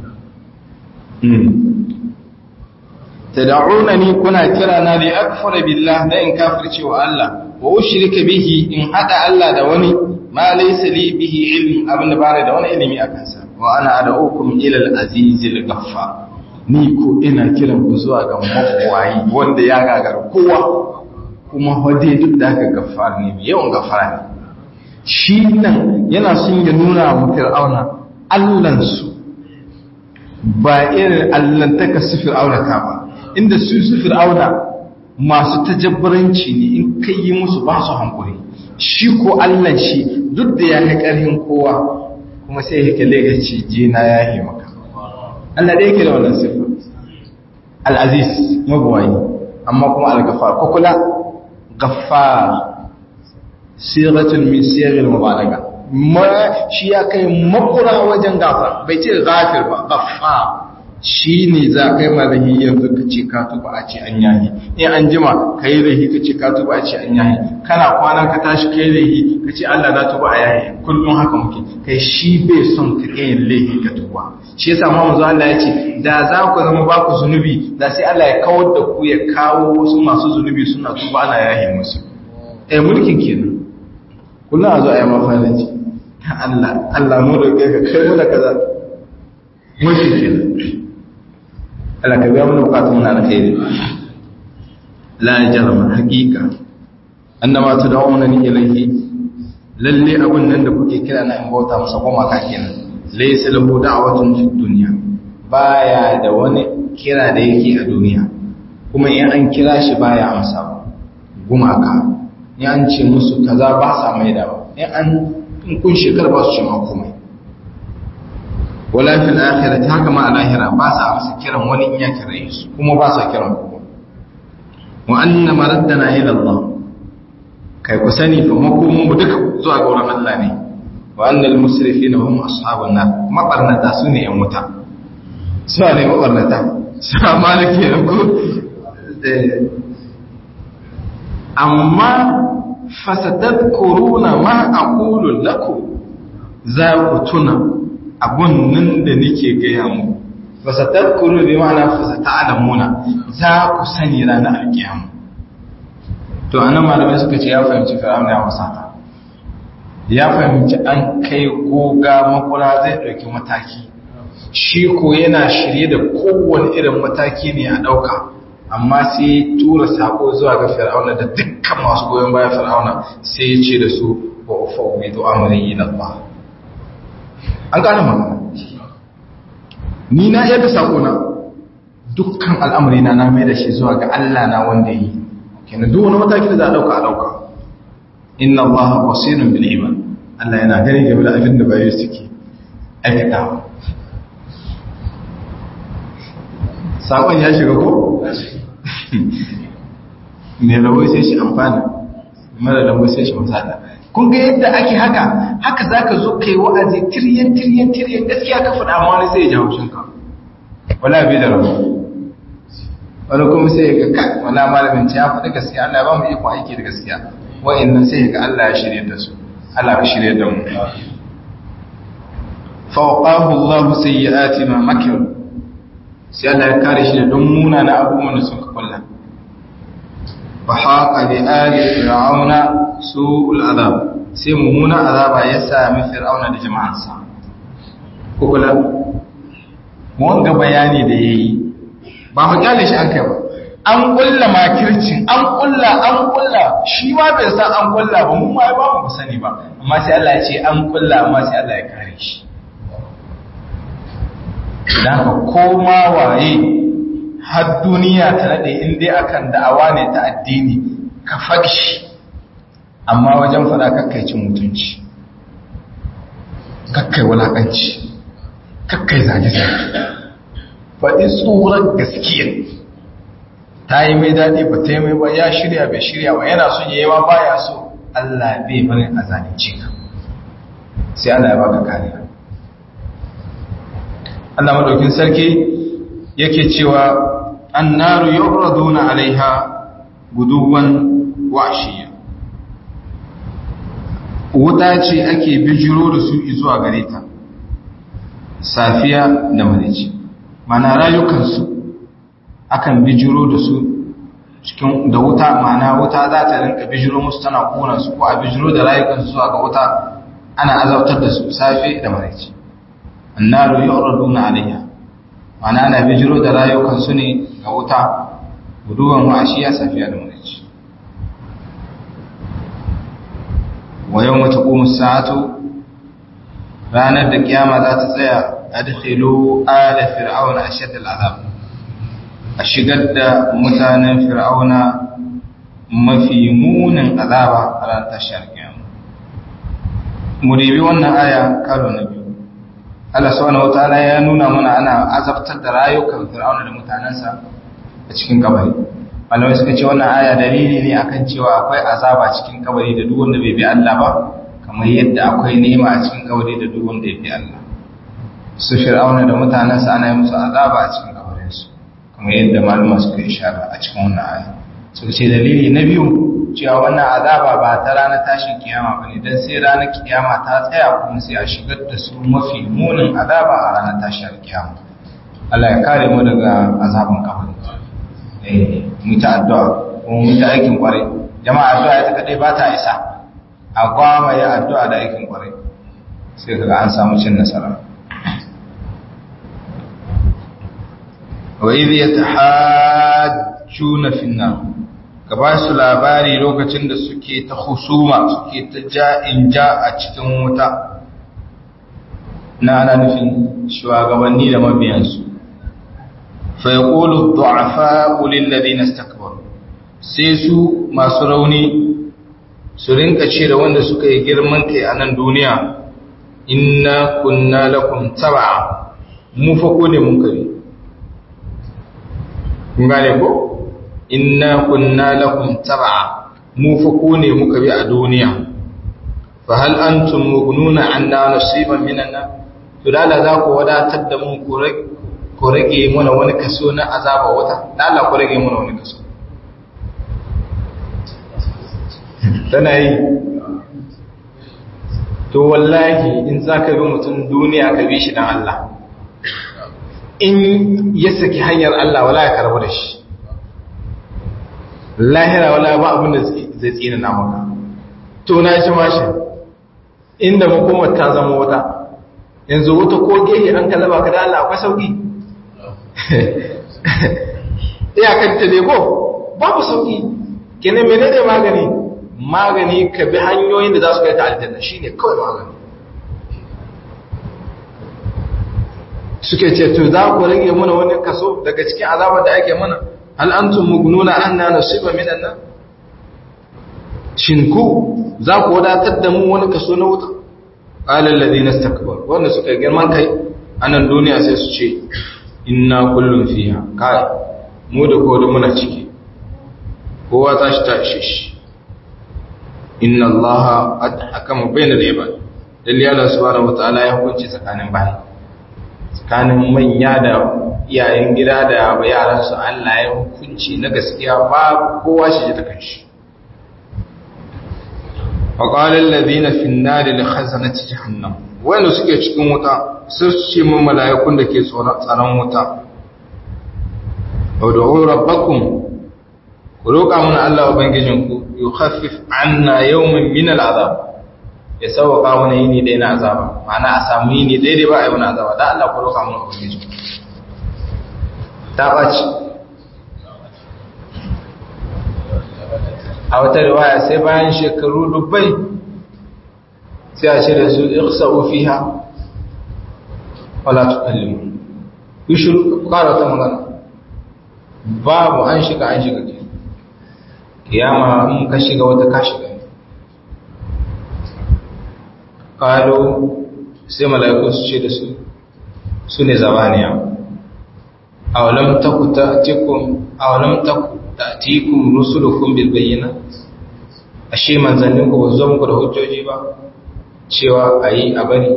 S1: tad'unani kuna kira na li akfara billah da in kafirce wa Allah wa ushrika bihi in hada Allah da wani ma laysa li bihi ilm abin da bare da wani ilimi akan sa wa ana ad'ukum ila al-aziz al-ghaffar ni ko ina kiran ku zuwa ga mabuwayi wanda ya gagara kowa kuma hode duk da haka gafara ne mai yawan gafara ne shi nan yana son ya nuna mu fir'auna allansu ba irin allantaka su fir'auna ka ba inda su su fir'auna masu tajabbaranci ne in kai yi musu ba su hankuri shi ko allan shi duk da ya kai ƙarfin kowa kuma sai ya kalle ga ci je na ya yi maka Allah da yake da wannan sifa al-aziz mabuwayi amma kuma al-ghaffar ko kula ghaffar siratun min sirril mubalaga ma shi ya kai makura wajen gafar bai ce ghafir ba ghaffar shi ne za kai malahi yanzu ka ce ka tuba a ce an yahi in an jima ka yi rahi ka ce ka tuba a ce an yahi kana kwana ka tashi ka yi rahi ka ce Allah na tuba a yahi kullum haka muke kai shi bai son ka kai lahi ka tuba shi yasa ma manzo Allah ya ce da za ku zama ba ku zunubi da sai Allah ya kawar da ku ya kawo wasu masu zunubi suna tuba ana yahi musu eh mulkin kenan kullum a zo a yi mafalanci Allah Allah mu roƙe ka kai mu da kaza mulkin kenan Allah ka biya mana bukatun na alkhairi la jarama haqiqa annama tad'una ni ilayhi lalle abun nan da kuke kira na in bauta masa goma ka kenan laysa lahu da'watun fid dunya baya da wani kira da yake a duniya kuma in an kira shi baya amsa gumaka in an ce musu kaza ba sa mai da in an in kun shekar ba su ce ma komai wala fil akhirati haka ma a lahira ba sa amsa kiran wani in ya kira su kuma ba sa kiran ku wa anna maraddana ila Allah kai ku sani fa makomin mu duka zuwa ga wurin Allah ne wa annal musrifina hum ashabun nar mabarnata su ne yan wuta su ne mabarnata su malike ne ko amma fasatadkuruna ma aqulu lakum za ku tuna abun nan da nake gaya mu fasatadkuru bi ma'ana fasata'lamuna za ku sani ranar alkiyama to anan malamai suka ce ya fahimci fir'aun ya wasata ya fahimci an kai goga makura zai dauki mataki shi ko yana shirye da kowane irin mataki ne a dauka amma sai tura sako zuwa ga fir'auna da dukkan masu goyon bayan fir'auna sai ya ce da su wa ufawwidu amri ila Allah an gane magana ni na yadda sakona dukkan al'amari na na mai da shi zuwa ga Allah na wanda yi kenan duk wani mataki da za a dauka a dauka inna Allah basirun bil ibad Allah yana gani game da abin da bayi suke aikatawa sakon ya shiga ko me rawai sai shi amfana mara rawai sai shi musata kun ga yadda ake haka haka za ka zo kai wa'azi tiryan tiryan tiryan gaskiya ka faɗa ma wani sai ya jawo shinka wala bai da rabu wani kuma sai ya ga ka wala malamin ya faɗi gaskiya Allah ba mu iko aiki da gaskiya wa'annan sai ya ga Allah ya shirye da su Allah ya shirye da mu fawqahu Allah sayyi'ati ma makir sai Allah ya kare shi da don muna na abubuwan da suka kulla fa haqa bi ali fir'auna su'ul azab sai mummuna azaba ya sami fir'auna da jama'arsa ko kula wanga bayani da yayi ba mu kyale shi an kai ba an kulla makircin an kulla an kulla shi ma bai san an kulla ba mu ma ba mu sani ba amma sai Allah ya ce an kulla amma sai Allah ya kare shi dan ka koma waye har duniya ta nade in dai akan da'awa ne ta addini ka fakshi amma wajen faɗa kakkai cin mutunci kakkai wulaƙanci kakkai zage-zage faɗi tsoron gaskiya ta yi mai daɗi ba ta yi mai ba ya shirya bai shirya ba yana son yi ma baya so Allah bai barin a zalunci ka sai Allah ya baka kariya Allah madaukin sarki yake cewa annaru yuraduna alaiha guduwan washiya wuta ce ake bijiro da su zuwa gare ta safiya da marici mana rayukansu akan bijiro da su cikin da wuta mana wuta za ta rinka bijiro musu tana kona su ko a bijiro da rayukansu zuwa ga wuta ana azabtar da su safe da marici annaru yu'raduna alayha mana ana bijiro da rayukansu ne ga wuta guduwan wa'ashiya safiya da mulki wa yau mata kuma sa'atu ranar da kiyama za ta tsaya adkhilu ala fir'auna ashad al'azab a shigar da mutanen fir'auna mafi munin azaba a ranar tashar kiyama mu ribi wannan aya karo na biyu Allah subhanahu wataala ya nuna mana ana azabtar da rayukan fir'auna da mutanensa a cikin kabari malamai suka ce wannan aya dalili ne akan cewa akwai azaba cikin kabari da duk wanda bai bi Allah ba kamar yadda akwai nema a cikin kabari da duk wanda ya bi Allah su fir'auna da mutanensa ana yi musu azaba a cikin kabarinsu kamar yadda malama suka ishara a cikin wannan aya suka ce dalili na biyu cewa wannan azaba ba ta ranar tashin kiyama bane dan sai ranar kiyama ta tsaya kuma sai a shigar da su mafi munin azaba a ranar tashin kiyama Allah ya kare mu daga azaban kabari eh mu ta addu'a kuma mu ta aikin kwarai jama'a addu'a ita kadai ba ta isa a gwama ya addu'a da aikin kwarai sai kaga an samu cin nasara wa idh yatahajjuna fi an-nar ka ba su labari lokacin da suke ta husuma suke ta ja'in ja a cikin wuta na ana nufin shugabanni da mabiyansu fa yaqulu du'afa lil ladina istakbaru sai su masu rauni su rinka ce da wanda suka yi girman kai a nan duniya inna kunna lakum tab'a mu fa ko ne mun kare kun gane ko inna kunna lakum tab'a mu fa ko ne muka bi a duniya fa hal antum mughnuna anna nasiban minan nar to dala za ku wadatar da mu ku rage mana wani kaso na azaba wata dala ku rage mana wani kaso tana yi to wallahi in za ka bi mutum duniya ka bi shi don Allah in ya saki hanyar Allah wala ya karbu da shi lahira wala ba abin da zai tsina na maka to na shi mashi inda makomar ta zama wuta yanzu wuta ko gehe an ka zaba ka da Allah akwai sauki iyakanta ne ko babu sauki kenan menene magani magani ka bi hanyoyin da za su kai ta aljanna shine kawai magani suke ce to za ku rage mana wani kaso daga cikin azabar da ake mana hal antum mugnuna anna nasiba minan nan shin ku za ku wadatar da mu wani kaso na wuta qala alladhina istakbaru wanda suka girman kai anan duniya sai su ce inna kullun fiha kai mu da kowa muna ciki kowa ta shi ta ishe shi inna allaha qad hakama bainal ibad dalli Allah subhanahu wataala ya hukunci tsakanin bayi tsakanin manya da iyayen gida da yaran su Allah ya hukunci na gaskiya ba kowa shi ji ta kanshi wa qala alladhina fi an-nar li khazanati jahannam wanda suke cikin wuta sai su ce mun mala'ikun da ke tsaron wuta ud'u rabbakum ku roƙa mana Allah ubangijinku yukhaffif anna yawman min al'azab ya sauka mana yini dai na azaba ma'ana a samu yini dai dai ba a yi wani azaba da Allah ku roƙa mana ubangijinku ta ɓaci a wata riwaya sai bayan shekaru dubbai sai a ce da su ikhsa'u fiha wala tukallimu ku shiru ku ƙara ta magana babu an shiga an shiga ke kiyama in ka shiga wata ka shiga ƙalo sai mala'iku su ce da su su ne zabaniya awalam taku ta'tikum awalam taku ta'tikum rusulukum bil bayyinat ashe manzannin ku ba zo muku da hujjoji ba cewa ayi a bari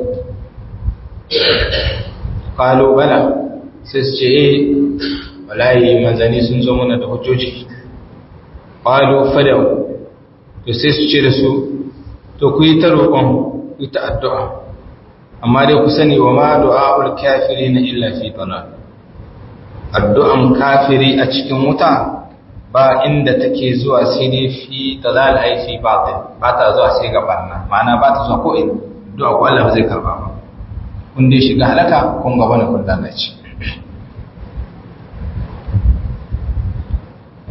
S1: ƙalo bala sai su ce eh wallahi manzanni sun zo mana da hujjoji ƙwalo fadau to sai su ce da su to ku yi ta roƙon ku yi ta addu'a amma dai ku sani wa ma du'a'ul kafiri na illa fi dalal addu'an kafiri a cikin wuta ba inda take zuwa sai dai fi dalal ai fi batil ba ta zuwa sai ga barna ma'ana ba ta zuwa ko ina du'a ko Allah zai karba ba kun dai shiga halaka kun gaba ne kun lalace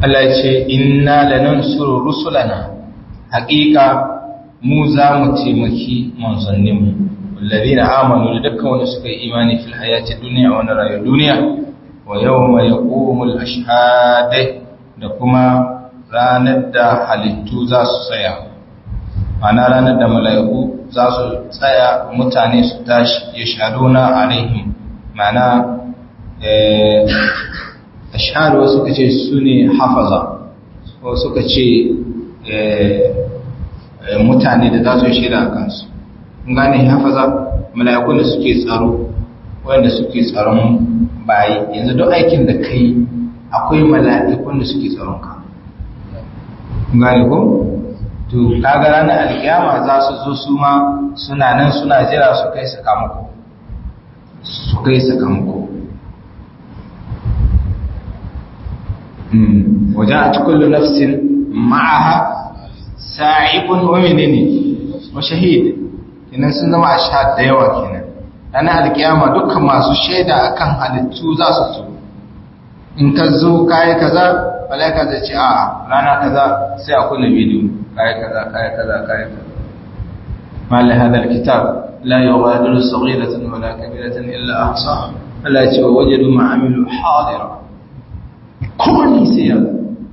S1: Allah ya ce inna lanansuru rusulana haƙiƙa mu za mu taimaki manzanninmu wallazina amanu da dukkan wanda suka yi imani fil hayati dunya wa na rayuwar duniya wa yawma yaqumul ashhad da kuma ranar da halittu za su tsaya ana ranar da mala'iku za su tsaya mutane su tashi ya shaduna alaihim mana ashhadu wasu suka ce su ne hafaza wasu suka ce mutane da za su yi shaida a kansu gane hafaza mala'ikun da suke tsaro wanda suke tsaron bayi yanzu duk aikin da kai akwai mala'ikun da suke tsaron ka gane ko to kaga ranar alkiyama za su zo su ma suna nan suna jira su kai sakamako su kai sakamako wajen a cikin nafsin ma'aha sa'ibun wa menene wa shahid kenan sun zama a sha da yawa kenan ranar alkiyama dukkan masu shaida akan halittu za su zo in ka zo kayi kaza malaika zai ce a rana kaza sai a kunna bidiyo kayi kaza kayi kaza kayi kaza malai hadar kitab la yughadiru saghiratan wala kabiratan illa ahsaha Allah ya ce wa wajadu ma amilu hadira komai sai ya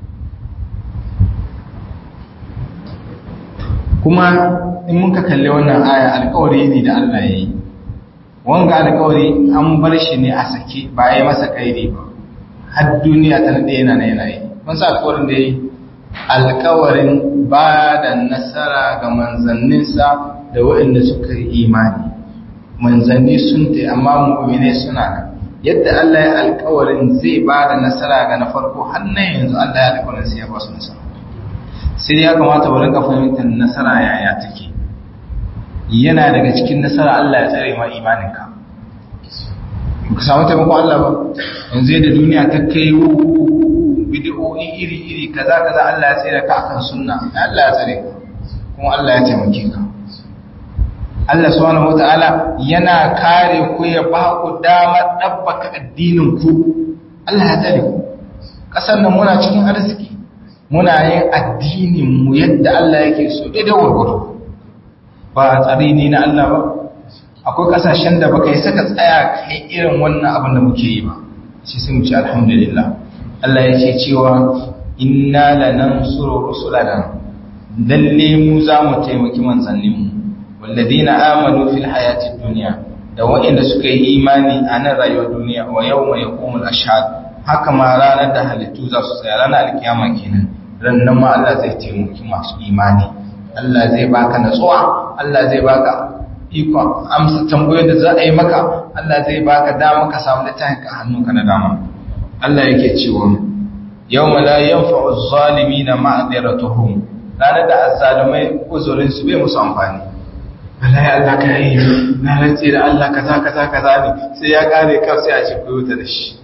S1: kuma in muka kalli wannan aya alkawari ne da Allah ya yi wanga alkawari an bar shi ne a sake ba ya yi masa kairi ba har duniya ta nade yana na yanayi mun sa alkawarin da ya yi alkawarin ba da nasara ga manzanninsa da waɗanda suka yi imani manzanni sun ta amma mu'mine suna nan yadda Allah ya alkawarin zai ba da nasara ga na farko har nan yanzu Allah ya alkawarin sai ya ba su nasara sai ya kamata mu rinka fahimtar nasara yaya take yana daga cikin nasara Allah ya tsare ma imaninka ka samu taimakon Allah ba yanzu yadda duniya ta kai bid'o'i iri-iri kaza kaza Allah ya tsare ka akan sunna Allah ya tsare ka kuma Allah ya taimake ka Allah subhanahu wata'ala yana kare ku ya ba ku damar dabbaka addinin ku Allah ya tsare ku kasar nan muna cikin arziki muna yin addinin mu yadda Allah yake so daidai gurgudu ba tsari ne na Allah ba akwai kasashen da baka yi saka tsaya kai irin wannan abin da muke yi ba shi sai mu ci alhamdulillah Allah yake cewa inna lanansuru rusulana lalle mu za mu taimaki manzannin mu walladina amanu fil hayati dunya da waɗanda suka yi imani a nan rayuwar duniya wa yawma yaqumul ashhad haka ma ranar da halittu za su tsaya ranar alkiyama kenan rannan ma Allah zai taimaki masu imani Allah zai baka natsuwa Allah zai baka ikon amsa tambayoyin da za a yi maka Allah zai baka dama ka samu littafin ka hannunka na dama Allah yake cewa yawma la yanfa'u adh-dhalimina ma'dhiratuhum ranar da azzalumai uzurin su bai musu amfani Allah ya Allah ka yi na rantsi da Allah kaza kaza kaza ne sai ya kare kar sai a ce ku da shi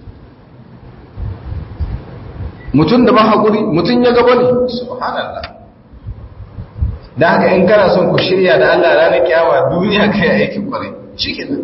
S1: mutum da ba haƙuri mutum ya gaba ne subhanallah da haka in kana son ku shirya da Allah ranar kyawa duniya ka yi aikin kwarai shi kenan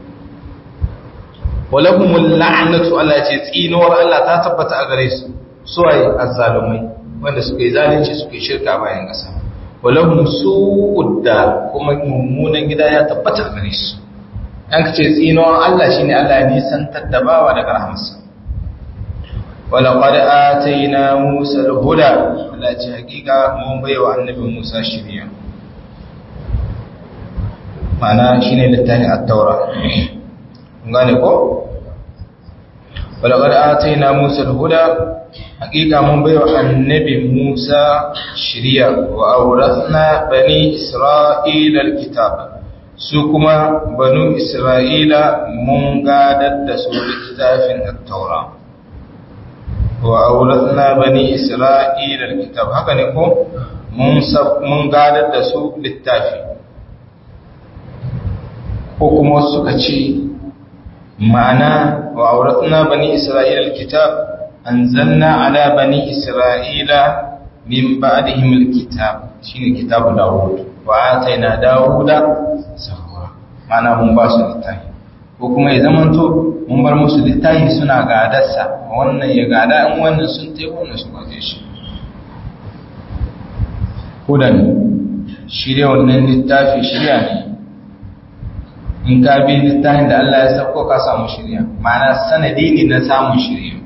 S1: walahumul la'natu Allah ce tsinuwar Allah ta tabbata a gare su suwaye azzalumai wanda suka yi zalunci suka yi shirka bayan ƙasa walahum su'udda kuma mummunan gida ya tabbata a gare su an ce tsinuwar Allah shine Allah ya nisantar da bawa daga rahmarsa ولقد آتينا موسى الهدى لا حقيقة من بيوى النبي موسى شريعا معنى شيني للتاني التوراة قال ولقد آتينا موسى الهدى حقيقة من بيوى النبي موسى شريعا وأورثنا بني إسرائيل الكتاب سوكما بنو إسرائيل من قادت سورة كتاب التوراة wa auratna bani isra'ila alkitab haka ne ko mun mun gadar da su littafi ko kuma suka ce ma'ana wa auratna bani isra'ila alkitab anzalna ala bani isra'ila min ba'dihim alkitab shine kitabu dawud wa ataina dawuda zabura ma'ana mun ba su littafi ko kuma ya zamanto mun bar musu littafi suna gadarsa wannan ya gada in wannan sun tai wannan su gaje shi hudan shirya wannan littafi shirya ne in ka bi littafin da Allah ya sauko ka samu shirya ma'ana sanadi ne na samun shirya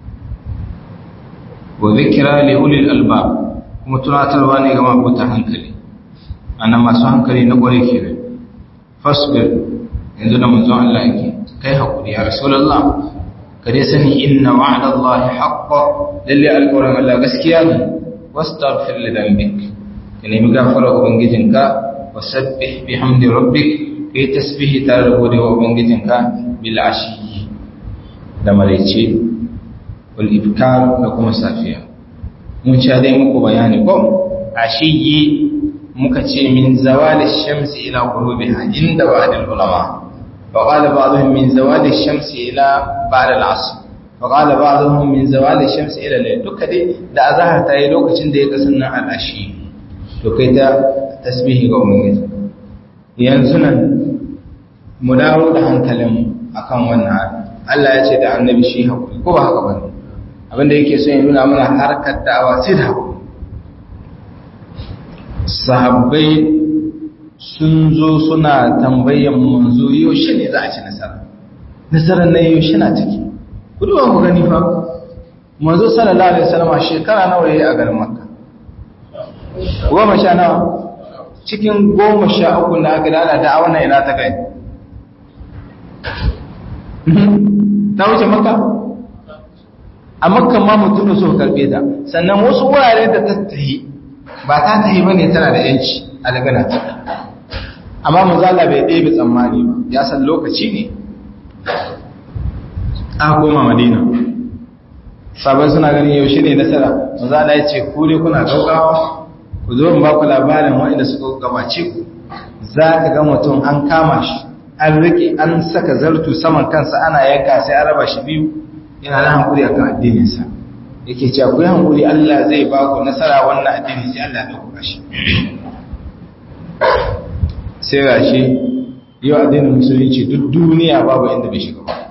S1: wa zikira li ulil albab kuma tunatarwa ne ga mabuta hankali ana masu hankali na kware kenan fasbir yanzu da manzon Allah yake kai hakuri ya rasulullah ka dai sani inna wa'da Allah haqqo lalle alƙawarin Allah gaskiya ne wastaghfir li dhanbik ka nemi gafara ubangijinka wasabbih bihamdi rabbik kai tasbihi tare da gode wa ubangijinka bil ashi da maraice wal ibkar da kuma safiya mun ci dai muku bayani ko ashiyi muka ce min zawali shamsi ila ghurubiha inda ba'd al ulama wa qala ba'dhum min zawali shamsi ila ba'd al asr wa qala ba'dhum min zawali shamsi ila layl duka dai da azhar ta yi lokacin da ya kasanna al ashi to kai ta tasbihi ga ubangiji yanzu nan mu dawo da hankalinmu akan wannan Allah ya ce da annabi shi hakuri ko ba haka bane abinda yake so ya nuna mana harkar da'awa sai da hakuri sahabbai sun zo suna tambayan manzo yaushe ne za a ci nasara nasarar nan yaushe na ciki ku duba ku gani fa manzo sallallahu alaihi wasallam shekara nawa yayi a garin makka goma sha nawa cikin goma sha uku na aka dada da awana ina ta kai ta wuce maka a makka ma mutum da suka karbe ta sannan wasu wurare da ta tahi ba ta tahi ba ne tana da yanci a daga na ta amma mazala bai ɗebe tsammani ba ya san lokaci ne a koma madina sabon suna ganin yaushe ne nasara mazala ya ce kure kuna gaugawa ku zo in ba ku labarin waɗanda suka gabace ku za ka ga mutum an kama shi an rike an saka zartu saman kansa ana yanka sai an raba shi biyu yana da hankuri akan addininsa yake cewa ku yi hankuri Allah zai ba ku nasara wannan addini sai Allah ya dauka shi sai ga shi yau addinin musulunci duk duniya babu inda bai shiga ba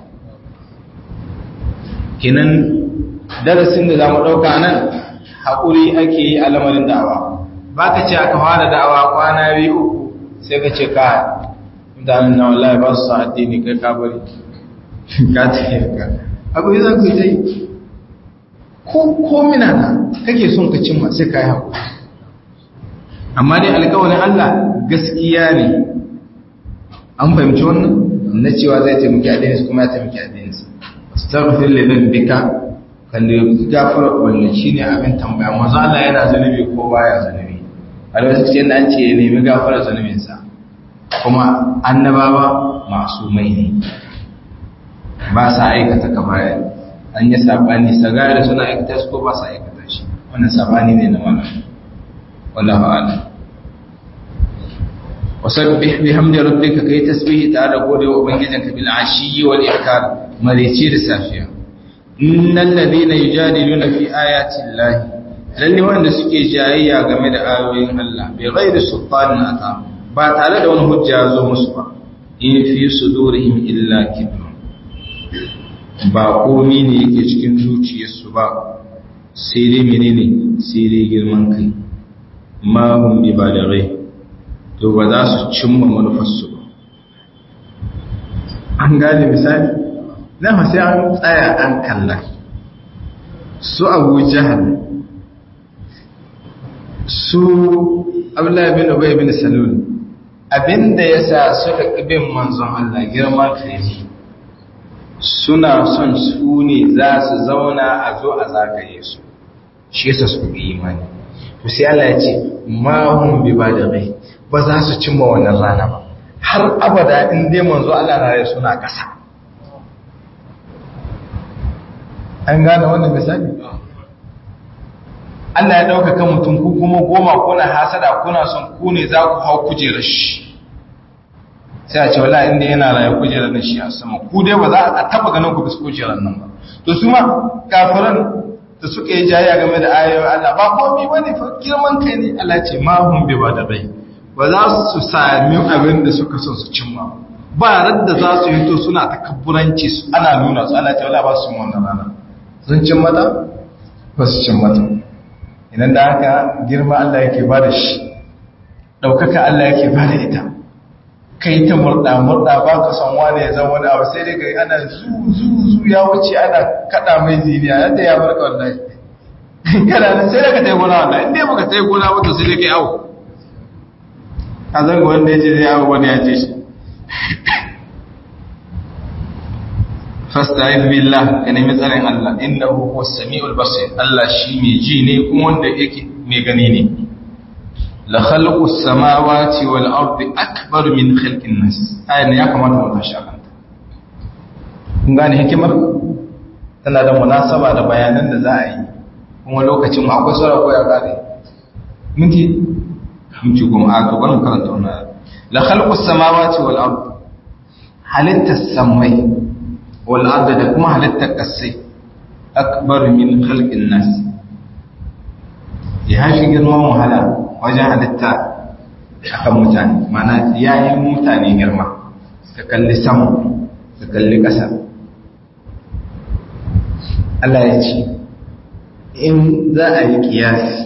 S1: kenan darasin da za mu ɗauka nan haƙuri ake yi a lamarin da'awa ba ka ce aka fara da'awa kwana biyu uku sai ka ce ka mutanen na wallahi ba su sa addini kai ka bari ka tafiya ka abu yi zan kai yi ko komina na kake son ka cimma sai ka yi haƙuri amma dai alƙawarin Allah gaskiya ne an fahimci wannan na cewa zai taimaki addininsu kuma ya taimaki addininsu astaghfir li dhanbika kan da gafara wannan shine abin tambaya manzo Allah yana zanubi ko baya zanubi a lokacin da an ce ya nemi gafara zanubinsa kuma annabawa masu mai ne ba sa aikata kabaya an yi sabani sagari suna aikata su ko ba sa aikata shi wannan sabani ne na wannan wallahu a'lam wasabbih bihamdi rabbika kai tasbihi tare da gode wa ubangijinka bil ashiyyi wal ibkar marici da safiya innal ladina yujadiluna fi ayati llahi lalle wanda suke jayayya game da ayoyin Allah bai ghairi sultanin ata ba tare da wani hujja zo musu ba in fi sudurihim illa kibr ba komi ne yake cikin zuciyarsu ba sai dai menene sai dai girman kai ma hum bi balighi to ba za su cimma manufarsu ba an gane misali na sai an tsaya an kalla su abu jahal su abdullahi bin ubay bin salul abinda yasa suka bin manzon Allah girman kai suna son su ne za su zauna a zo a zagaye su shi yasa su bi imani to sai Allah ya ce ma hum bi balighi ba za su cimma wannan rana ba har abada in dai manzo Allah na rai suna kasa an gane wannan misali Allah ya ɗaukaka mutum ku kuma goma kuna hasada kuna son ku ne za ku hau kujerar shi sai a ce wala inda yana raye kujerar nan shi a sama ku dai ba za a taba ganin ku bisa kujerar nan ba to su ma kafiran da suka yi jayya game da ayoyin Allah ba komai bane fa girman kai ne Allah ce ma hum bi ba da bai ba za su sami abin da suka son su cimma ba radda za su hito suna takabburanci su ana nuna su ana cewa ba su wannan rana sun cin mata ba su cin mata idan da haka girma Allah yake ba da shi ɗaukaka Allah yake ba da ita kai ta murɗa murɗa ba ka san wane ya zama wani abu sai dai kai ana zu zu zu ya wuce ana kaɗa mai ziniya yadda ya barka wallahi kana nan sai daga tai gona wallahi inda baka tai gona ba to sai dai kai awo a zanga wanda ya ce zai awo wani ya ce shi fasta'id billah ka nemi tsarin Allah innahu huwas samiul basir Allah shi mai ji ne kuma wanda yake mai gani ne la khalqus samawati wal ardi akbar min khalqin nas ayan ya kamata mu tashi akan ta kun gane hikimar tana da munasaba da bayanan da za a yi kuma lokacin akwai sura ko ya kare minti minti goma a gaban karanta wannan la khalqus samawati wal ardi halittas samai wal'adda da kuma halittar ƙasai akbar min halƙin nasi ya haifi girman wahala wajen halitta a kan mutane mana ya yi mutane girma ka kalli sama ka kalli ƙasa Allah ya ce in za a yi ƙiyasi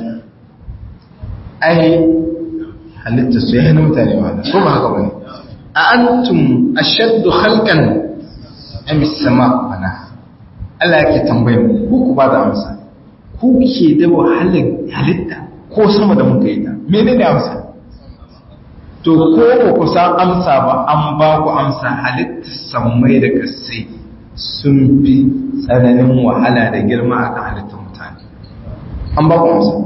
S1: ai halitta su ya yi mutane wahala ko ba haka wani a antum ashaddu halkan amis sama bana Allah yake tambayar ku ku ba da amsa ku ke da wahalar halitta ko sama da muka yi ta menene amsa to ko ba ku san amsa ba an ba ku amsa halitta sammai da kasai sun fi tsananin wahala da girma akan halittar mutane an ba ku amsa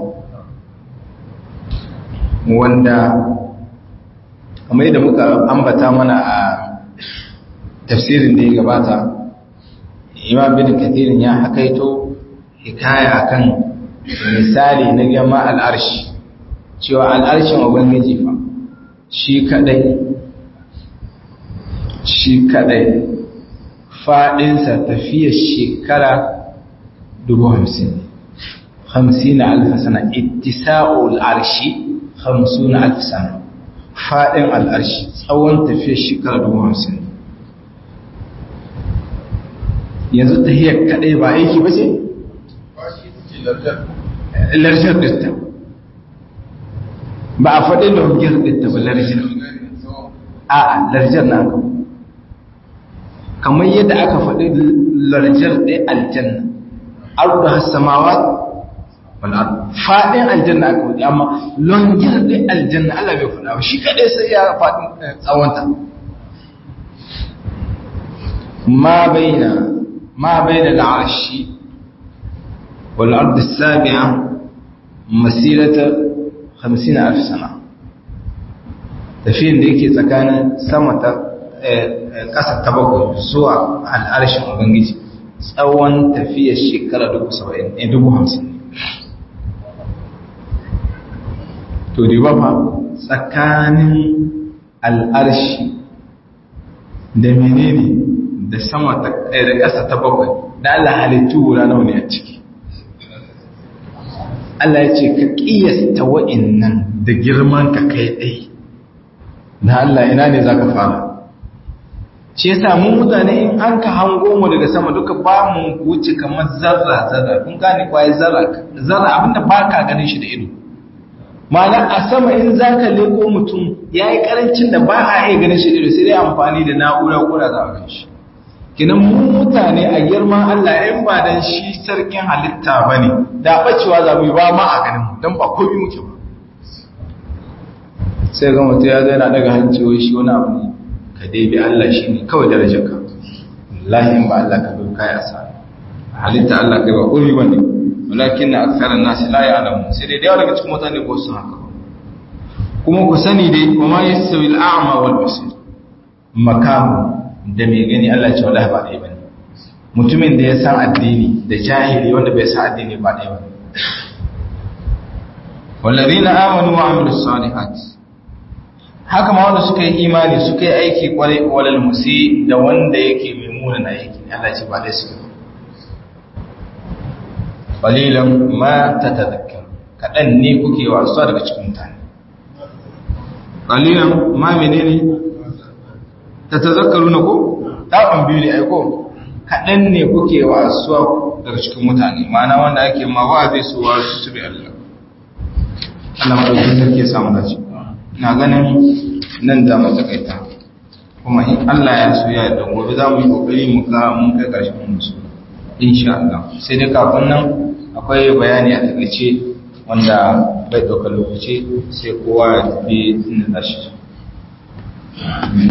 S1: wanda kamar yadda muka ambata mana a tafsirin da ya gabata imam bin kathirin ya hakaito hikaya akan misali na gama al'arshi cewa al'arshin ubangiji fa shi kadai shi kadai fadinsa tafiyar shekara dubu hamsin hamsin na alfasana ittisa'ul arshi hamsin na alfasana fadin al'arshi tsawon tafiyar shekara dubu hamsin yanzu ta hiyar kaɗai ba aiki ba ce? larjar ɗinta ba a faɗi longiyar ɗinta ba larjar a larjar na aka kamar yadda aka faɗi larjar ɗai aljanna ardu hassamawa faɗin aljanna aka faɗi amma longiyar ɗai aljanna Allah bai faɗa ba shi kaɗai sai ya faɗin tsawonta ma bai na ما بين العرش والأرض السابعة مسيرة خمسين ألف سنة tafiyin da yake tsakanin sama ta ƙasa ta bakwai zuwa al'arshin ubangiji tsawon tafiyar shekara dubu hamsin to da ba tsakanin al'arshi da menene da sama da ƙasa ta bakwai da Allah halittu wura nawa ne a ciki Allah ya ce ka ƙiyasta wa'innan da girman ka kai ɗai da Allah ina ne za ka fara shi yasa mu mutane in an ka hango mu daga sama duka ba mu wuce kamar zarra zarra kun gane kwaye zarra zarra abinda ba ka ganin shi da ido ma'ana a sama in za ka leko mutum ya yi karancin da ba a iya ganin shi da ido sai dai amfani da na'ura ko da za a gan shi kinan mu mutane a girman Allah in ba dan shi sarkin halitta bane da bacewa za mu yi ba ma a ganin mu dan ba komai muke ba sai ga mutum ya ga yana daga hanci wai shi wani abu ne ka dai bi Allah shi ne kawai darajar ka wallahi in ba Allah ka bi kai asara halitta Allah kai ba komai bane walakin na aksaran nasi la ya'lamu sai dai da yawa daga cikin mutane ko su haka kuma ku sani dai wa ma yasawi al-a'ma wal basir makamu da mai gani Allah ce wallahi ba ɗaya bane mutumin da ya san addini da jahili wanda bai san addini ba ɗaya bane wallazina amanu wa amilus salihat haka ma wanda suka yi imani suka yi aiki kwarai walal musi da wanda yake mai muna na aiki Allah ce ba ɗaya suke qalilan ma tatadhakkar kadan ne kuke wasuwa daga cikin mutane qalilan ma menene ta tazakkaru na ko ɗafin biyu ne aiko kaɗan ne kuke wa asuwa daga cikin mutane ma'ana wanda ake ma wa zai so wa su bi Allah Allah madaukakin sarki ya samu dace na ganin nan da mu takaita kuma in Allah ya so ya da gobe za mu yi kokari mu ga mun kai ƙarshen musu insha Allah sai dai kafin nan akwai bayani a takaice wanda bai ɗaukar lokaci sai kowa ya tafi inda za shi